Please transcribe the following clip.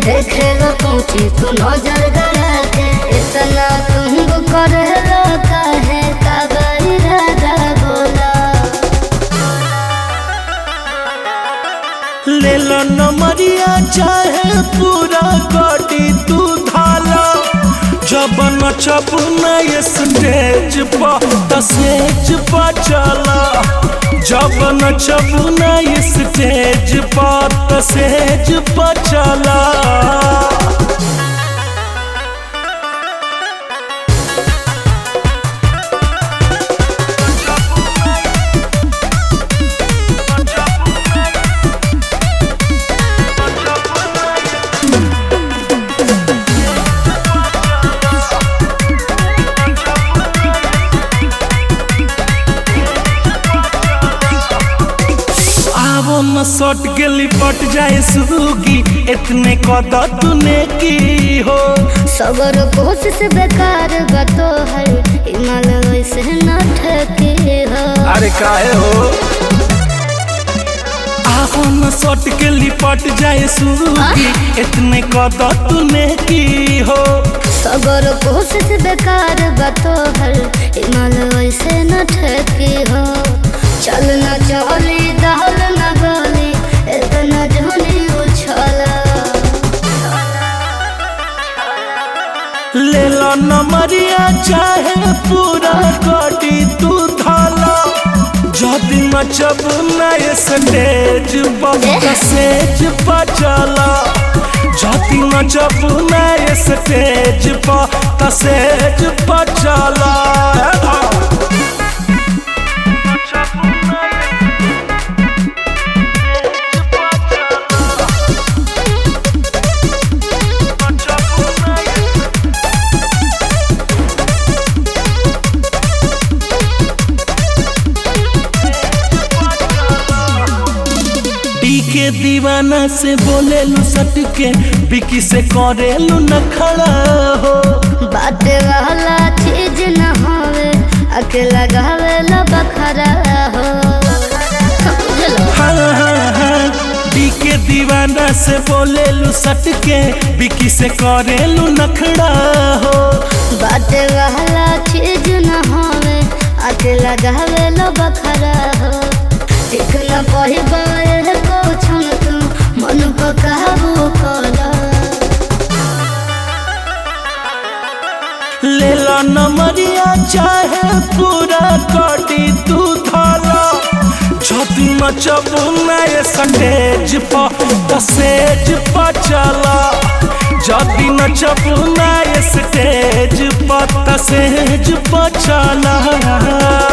देखेगा पहुँची तू नजर गड़ा के इतना तुम कर काहे कागरी राजा बोला ले लो नमरिया चाहे पूरा गाड़ी तू धाला जब नचब नए स्टेज पर त स्टेज पर चला जब नचब नए स्टेज पर त स्टेज पर चला आवो न सट के लिपट जाए सुगी इतने कद तूने की हो सबर कोशिश बेकार बतो है हिमाल वैसे न ठके हो अरे काहे हो आवो न सट के लिपट जाए सुगी इतने कद तूने की हो सबर कोशिश बेकार बतो है हिमाल वैसे न ठके हो चल न चली दहल न गली इतना जोनी उछला ले लो नमरिया चाहे पूरा गाड़ी तू धाला जदि नचब नए स्टेज पर सेज पर चला जदि नचब नए स्टेज पर सेज पर चला टी के दीवाना से बोले लू सट के बिकी से करे लू न खड़ा हो बाटे वाला चीज न होवे अकेला गावे ला बखरा हो बुझलो हाँ हाँ हाँ टी के दीवाना से बोले लू सट के बिकी से करे लू नखड़ा हो बाटे वाला चीज न होवे अकेला गावे ला बखरा हो ठीक न पही बाए को छन तू मन को काबू कला ले ला नमरिया चाहे पूरा गाड़ी तू धाला जदि नचब नए स्टेज पर सेज पर चला जदि नचब नए स्टेज पर सेज पर चला